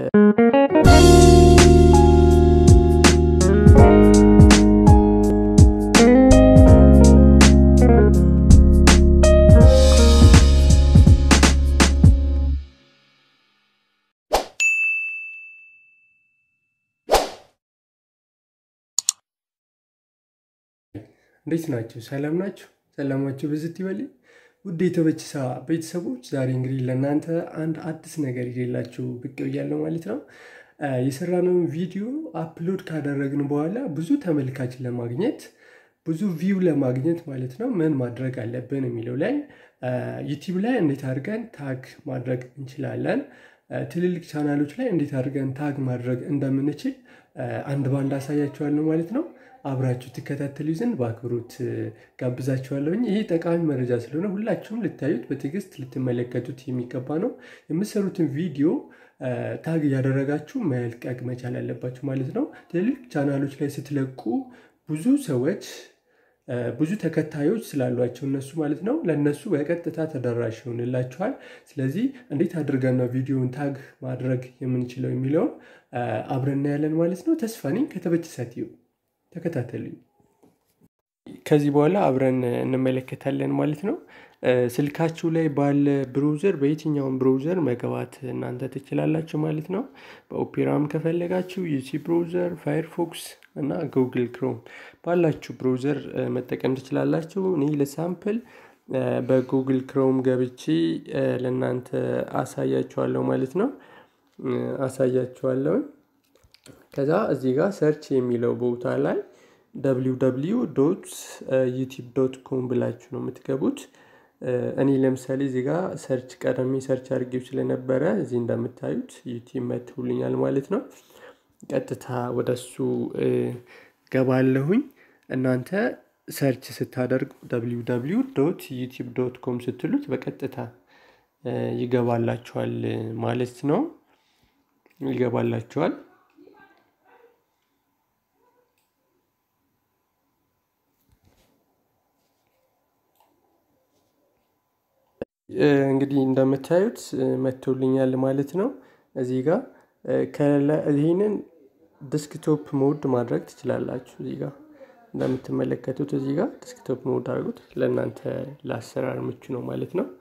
እንዴት ናቸው? ሰላም ናቸው? ሰላማቸው ብዝት ይበል። ውድ የተበችሳ ቤተሰቦች ዛሬ እንግዲህ ለእናንተ አንድ አዲስ ነገር ይዤላችሁ ብቅ ብያለሁ ማለት ነው። የሰራነውን ቪዲዮ አፕሎድ ካደረግን በኋላ ብዙ ተመልካች ለማግኘት ብዙ ቪው ለማግኘት ማለት ነው ምን ማድረግ አለብን የሚለው ላይ ዩቲዩብ ላይ እንዴት አድርገን ታግ ማድረግ እንችላለን፣ ትልልቅ ቻናሎች ላይ እንዴት አድርገን ታግ ማድረግ እንደምንችል አንድ ባንድ አሳያችኋለሁ ማለት ነው። አብራችሁ ትከታተሉ ዘንድ በአክብሮት ጋብዛችኋለሁኝ። ይህ ጠቃሚ መረጃ ስለሆነ ሁላችሁም ልታዩት በትዕግስት ልትመለከቱት የሚገባ ነው። የምትሰሩትን ቪዲዮ ታግ እያደረጋችሁ መልቀቅ መቻል አለባችሁ ማለት ነው። ትልልቅ ቻናሎች ላይ ስትለቁ ብዙ ሰዎች ብዙ ተከታዮች ስላሏቸው እነሱ ማለት ነው ለእነሱ በቀጥታ ተደራሽ ይሆንላችኋል። ስለዚህ እንዴት አድርገን ነው ቪዲዮውን ታግ ማድረግ የምንችለው የሚለውን አብረን እናያለን ማለት ነው። ተስፋ ነኝ ከተበችሳት ተከታተሉኝ። ከዚህ በኋላ አብረን እንመለከታለን ማለት ነው። ስልካችሁ ላይ ባለ ብሮዘር በየትኛውም ብሮዘር መግባት እናንተ ትችላላችሁ ማለት ነው። በኦፔራም ከፈለጋችሁ ዩሲ ብሮዘር፣ ፋየርፎክስ እና ጉግል ክሮም ባላችሁ ብሮዘር መጠቀም ትችላላችሁ። እኔ ለሳምፕል በጉግል ክሮም ገብቼ ለእናንተ አሳያችኋለሁ ማለት ነው። አሳያችኋለሁ ከዛ እዚህ ጋር ሰርች የሚለው ቦታ ላይ ደብሊው ደብሊው ዶት ዩቲብ ዶት ኮም ብላችሁ ነው የምትገቡት። እኔ ለምሳሌ እዚህ ጋር ሰርች ቀደሚ ሰርች አድርጌው ስለነበረ እዚህ እንደምታዩት ዩቲብ መትውልኛል ማለት ነው። ቀጥታ ወደሱ ገባለሁኝ። እናንተ ሰርች ስታደርጉ ደብሊው ደብሊው ዶት ዩቲብ ዶት ኮም ስትሉት በቀጥታ ይገባላችኋል ማለት ነው። ይገባላችኋል እንግዲህ እንደምታዩት መቶልኛል ማለት ነው። እዚህ ጋር ይህንን ዲስክቶፕ ሞድ ማድረግ ትችላላችሁ። እዚህ ጋር እንደምትመለከቱት እዚህ ጋር ዲስክቶፕ ሞድ አድርጉት። ለእናንተ ለአሰራር ምቹ ነው ማለት ነው።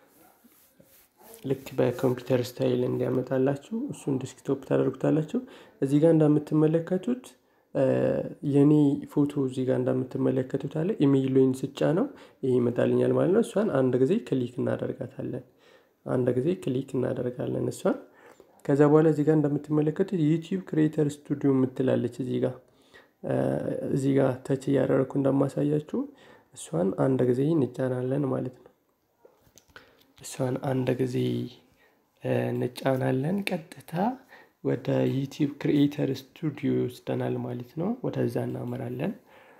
ልክ በኮምፒውተር ስታይል እንዲያመጣላችሁ እሱን ዲስክቶፕ ታደርጉታላችሁ። እዚህ ጋር እንደምትመለከቱት የኔ ፎቶ እዚህ ጋር እንደምትመለከቱት አለ ኢሜይሎኝ ስጫ ነው ይሄ ይመጣልኛል ማለት ነው። እሷን አንድ ጊዜ ክሊክ እናደርጋታለን። አንድ ጊዜ ክሊክ እናደርጋለን እሷን። ከዛ በኋላ እዚህ ጋር እንደምትመለከቱት ዩቲዩብ ክሬተር ስቱዲዮ የምትላለች እዚህ ጋር እዚህ ጋር ተች እያደረግኩ እንደማሳያችሁ እሷን አንድ ጊዜ እንጫናለን ማለት ነው። እሷን አንድ ጊዜ እንጫናለን ቀጥታ ወደ ዩቲዩብ ክሪኤተር ስቱዲዮ ይወስደናል ማለት ነው። ወደዛ እናመራለን።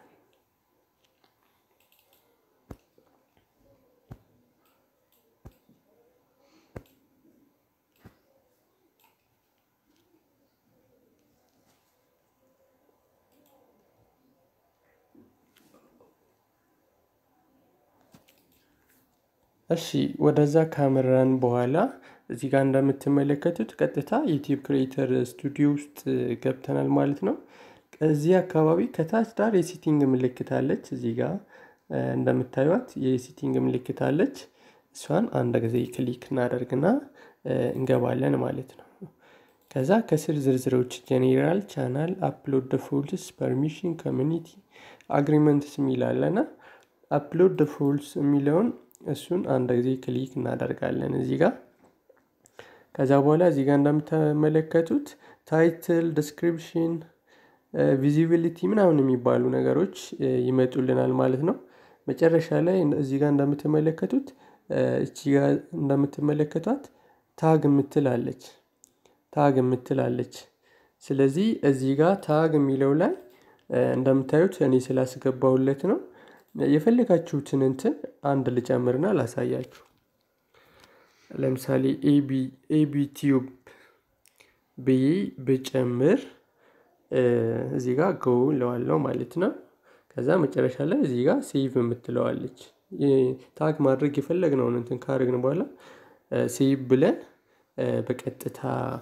እሺ ወደዛ ካመራን በኋላ እዚህ ጋር እንደምትመለከቱት ቀጥታ ዩቲዩብ ክሬተር ስቱዲዮ ውስጥ ገብተናል ማለት ነው። እዚህ አካባቢ ከታች ዳር የሲቲንግ ምልክት አለች። እዚህ ጋር እንደምታዩት የሲቲንግ ምልክት አለች። እሷን አንድ ጊዜ ክሊክ እናደርግና እንገባለን ማለት ነው። ከዛ ከስር ዝርዝሮች ጄኔራል ቻናል፣ አፕሎድ ፎልስ፣ ፐርሚሽን፣ ኮሚኒቲ አግሪመንትስ የሚላለና አፕሎድ ፎልስ የሚለውን እሱን አንድ ጊዜ ክሊክ እናደርጋለን እዚህ ጋር ከዛ በኋላ እዚህ ጋር እንደምትመለከቱት ታይትል፣ ዲስክሪፕሽን፣ ቪዚቢሊቲ ምናምን የሚባሉ ነገሮች ይመጡልናል ማለት ነው። መጨረሻ ላይ እዚህ ጋር እንደምትመለከቱት እቺ ጋር እንደምትመለከቷት ታግ የምትላለች ታግ የምትላለች። ስለዚህ እዚህ ጋር ታግ የሚለው ላይ እንደምታዩት እኔ ስላስገባሁለት ነው። የፈለጋችሁትን እንትን አንድ ልጨምርና ላሳያችሁ። ለምሳሌ ኤቢ ቲዩብ ብዬ ብጨምር እዚህ ጋር ጎ ለዋለው ማለት ነው። ከዛ መጨረሻ ላይ እዚህ ጋር ሴቭ የምትለዋለች ታግ ማድረግ የፈለግነውን እንትን ካደረግን በኋላ ሴቭ ብለን በቀጥታ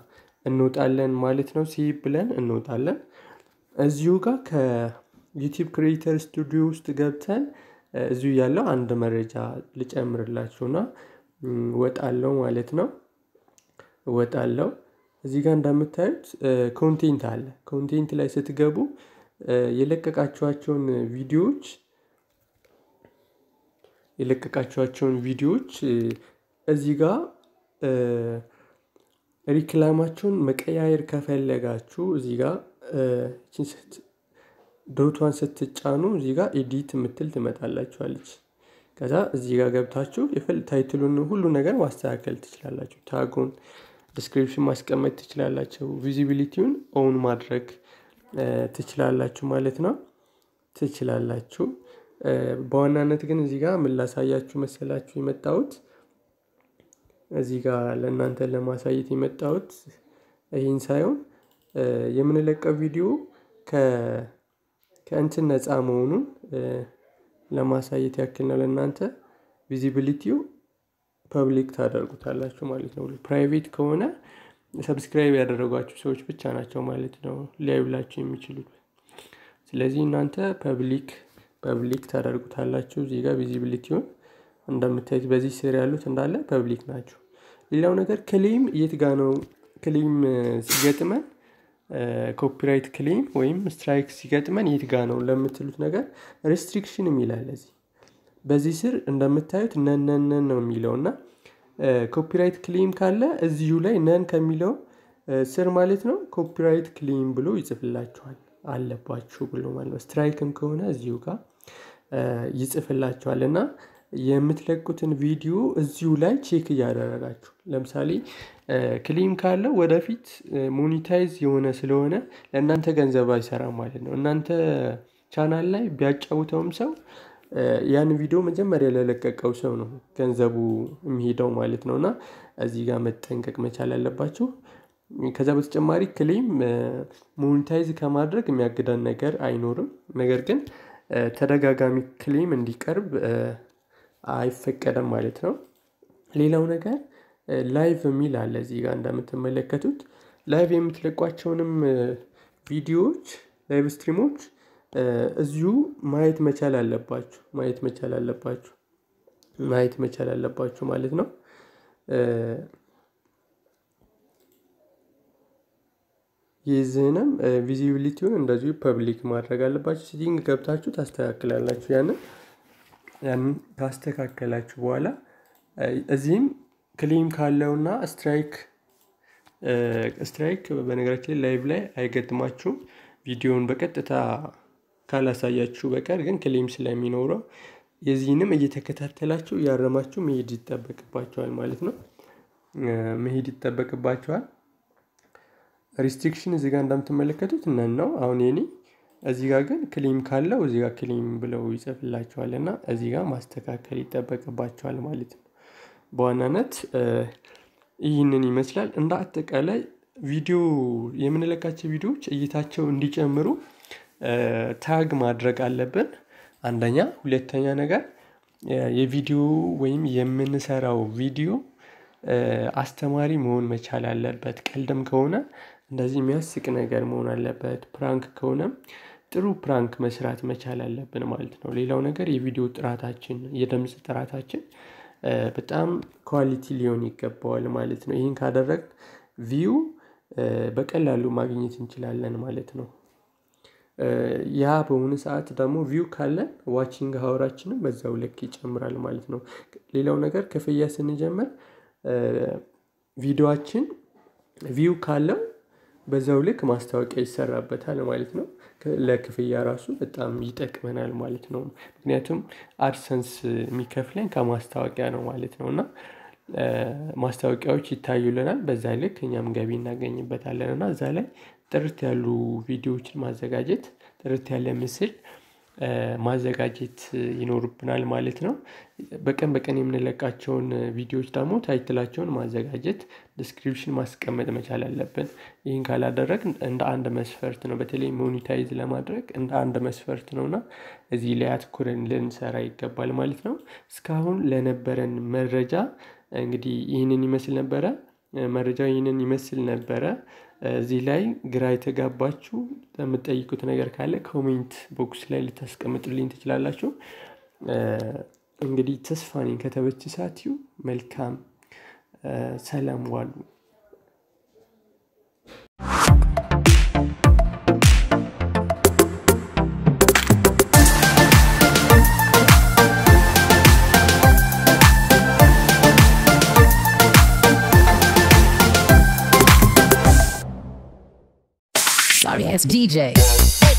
እንወጣለን ማለት ነው። ሴቭ ብለን እንወጣለን። እዚሁ ጋር ከዩቲዩብ ክሬተር ስቱዲዮ ውስጥ ገብተን እዚሁ ያለው አንድ መረጃ ልጨምርላችሁና ወጣለው ማለት ነው። ወጣለው እዚህ ጋር እንደምታዩት ኮንቴንት አለ። ኮንቴንት ላይ ስትገቡ የለቀቃችኋቸውን ቪዲዮዎች የለቀቃችኋቸውን ቪዲዮዎች እዚህ ጋር ሪክላማቸውን መቀያየር ከፈለጋችሁ እዚህ ጋር ዶቷን ስትጫኑ እዚህ ጋር ኤዲት የምትል ትመጣላችኋለች። ከዛ እዚህ ጋር ገብታችሁ የፈል ታይትሉን ሁሉ ነገር ማስተካከል ትችላላችሁ። ታጉን ዲስክሪፕሽን ማስቀመጥ ትችላላችሁ። ቪዚቢሊቲውን ኦን ማድረግ ትችላላችሁ ማለት ነው ትችላላችሁ። በዋናነት ግን እዚህ ጋር ምን ላሳያችሁ መሰላችሁ የመጣሁት እዚህ ጋር ለእናንተ ለማሳየት የመጣሁት ይህን ሳይሆን የምንለቀው ቪዲዮ ከእንትን ነፃ መሆኑን ለማሳየት ያክል ነው። ለእናንተ ቪዚቢሊቲው ፐብሊክ ታደርጉታላችሁ ማለት ነው። ፕራይቬት ከሆነ ሰብስክራይብ ያደረጓችሁ ሰዎች ብቻ ናቸው ማለት ነው ሊያዩላችሁ የሚችሉት። ስለዚህ እናንተ ፐብሊክ ፐብሊክ ታደርጉታላችሁ። እዚህ ጋር ቪዚቢሊቲውን እንደምታዩት በዚህ ስር ያሉት እንዳለ ፐብሊክ ናቸው። ሌላው ነገር ክሌም የት ጋ ነው? ክሌም ሲገጥመን ኮፒራይት ክሌም ወይም ስትራይክ ሲገጥመን የት ጋ ነው ለምትሉት ነገር ሬስትሪክሽን የሚላል እዚህ በዚህ ስር እንደምታዩት ነነነን ነው የሚለው እና ኮፒራይት ክሌም ካለ እዚሁ ላይ ነን ከሚለው ስር ማለት ነው ኮፒራይት ክሌም ብሎ ይጽፍላችኋል አለባችሁ ብሎ ማለት ነው። ስትራይክም ከሆነ እዚሁ ጋር ይጽፍላችኋል እና የምትለቁትን ቪዲዮ እዚሁ ላይ ቼክ እያደረጋችሁ ለምሳሌ ክሌም ካለው ወደፊት ሞኒታይዝ የሆነ ስለሆነ ለእናንተ ገንዘብ አይሰራም ማለት ነው። እናንተ ቻናል ላይ ቢያጫውተውም ሰው ያን ቪዲዮ መጀመሪያ ለለቀቀው ሰው ነው ገንዘቡ የሚሄደው ማለት ነው እና እዚህ ጋር መጠንቀቅ መቻል አለባችሁ። ከዛ በተጨማሪ ክሌም ሞኒታይዝ ከማድረግ የሚያግዳን ነገር አይኖርም። ነገር ግን ተደጋጋሚ ክሌም እንዲቀርብ አይፈቀደም ማለት ነው። ሌላው ነገር ላይቭ የሚል አለ እዚህ ጋር እንደምትመለከቱት ላይቭ የምትለቋቸውንም ቪዲዮዎች ላይቭ ስትሪሞች እዚሁ ማየት መቻል አለባችሁ ማየት መቻል አለባችሁ ማየት መቻል አለባችሁ ማለት ነው። የዚህንም ቪዚቢሊቲውን እንደዚሁ ፐብሊክ ማድረግ አለባችሁ። ሴቲንግ ገብታችሁ ታስተካክላላችሁ። ያንን ያንን ካስተካከላችሁ በኋላ እዚህም ክሌም ካለውና ስትራይክ ስትራይክ በነገራችን ላይ ላይቭ ላይ አይገጥማችሁም። ቪዲዮውን በቀጥታ ካላሳያችሁ በቀር ግን ክሌም ስለሚኖረው የዚህንም እየተከታተላችሁ እያረማችሁ መሄድ ይጠበቅባቸዋል ማለት ነው። መሄድ ይጠበቅባቸዋል። ሪስትሪክሽን እዚህ ጋር እንደምትመለከቱት እነን ነው። አሁን የኔ እዚህ ጋር ግን ክሌም ካለው እዚህ ጋር ክሌም ብለው ይጽፍላቸዋል እና እዚህ ጋር ማስተካከል ይጠበቅባቸዋል ማለት ነው። በዋናነት ይህንን ይመስላል። እንደ አጠቃላይ ቪዲዮ የምንለቃቸው ቪዲዮዎች እይታቸው እንዲጨምሩ ታግ ማድረግ አለብን። አንደኛ፣ ሁለተኛ ነገር የቪዲዮ ወይም የምንሰራው ቪዲዮ አስተማሪ መሆን መቻል አለበት። ቀልድም ከሆነ እንደዚህ የሚያስቅ ነገር መሆን አለበት። ፕራንክ ከሆነም ጥሩ ፕራንክ መስራት መቻል አለብን ማለት ነው። ሌላው ነገር የቪዲዮ ጥራታችን፣ የድምፅ ጥራታችን በጣም ኳሊቲ ሊሆን ይገባዋል ማለት ነው። ይህን ካደረግ ቪው በቀላሉ ማግኘት እንችላለን ማለት ነው። ያ በሆነ ሰዓት ደግሞ ቪው ካለን ዋቺንግ ሀወራችንም በዛው ልክ ይጨምራል ማለት ነው። ሌላው ነገር ክፍያ ስንጀምር ቪዲዮችን ቪው ካለው በዛው ልክ ማስታወቂያ ይሰራበታል ማለት ነው። ለክፍያ ራሱ በጣም ይጠቅመናል ማለት ነው። ምክንያቱም አድሰንስ የሚከፍለን ከማስታወቂያ ነው ማለት ነው እና ማስታወቂያዎች ይታዩልናል። በዛ ልክ እኛም ገቢ እናገኝበታለን እና እዛ ላይ ጥርት ያሉ ቪዲዮዎችን ማዘጋጀት ጥርት ያለ ምስል ማዘጋጀት ይኖርብናል ማለት ነው። በቀን በቀን የምንለቃቸውን ቪዲዮዎች ደግሞ ታይትላቸውን ማዘጋጀት ዲስክሪፕሽን ማስቀመጥ መቻል አለብን። ይህን ካላደረግን እንደ አንድ መስፈርት ነው በተለይ ሞኒታይዝ ለማድረግ እንደ አንድ መስፈርት ነው እና እዚህ ላይ አትኩረን ልንሰራ ይገባል ማለት ነው። እስካሁን ለነበረን መረጃ እንግዲህ ይህንን ይመስል ነበረ። መረጃው ይህንን ይመስል ነበረ። እዚህ ላይ ግራ የተጋባችሁ የምትጠይቁት ነገር ካለ ኮሜንት ቦክስ ላይ ልታስቀምጡልኝ ትችላላችሁ። እንግዲህ ተስፋ ነኝ ከተበች ሳትዩ መልካም ሰላም ዋሉ። Sorry ass DJ.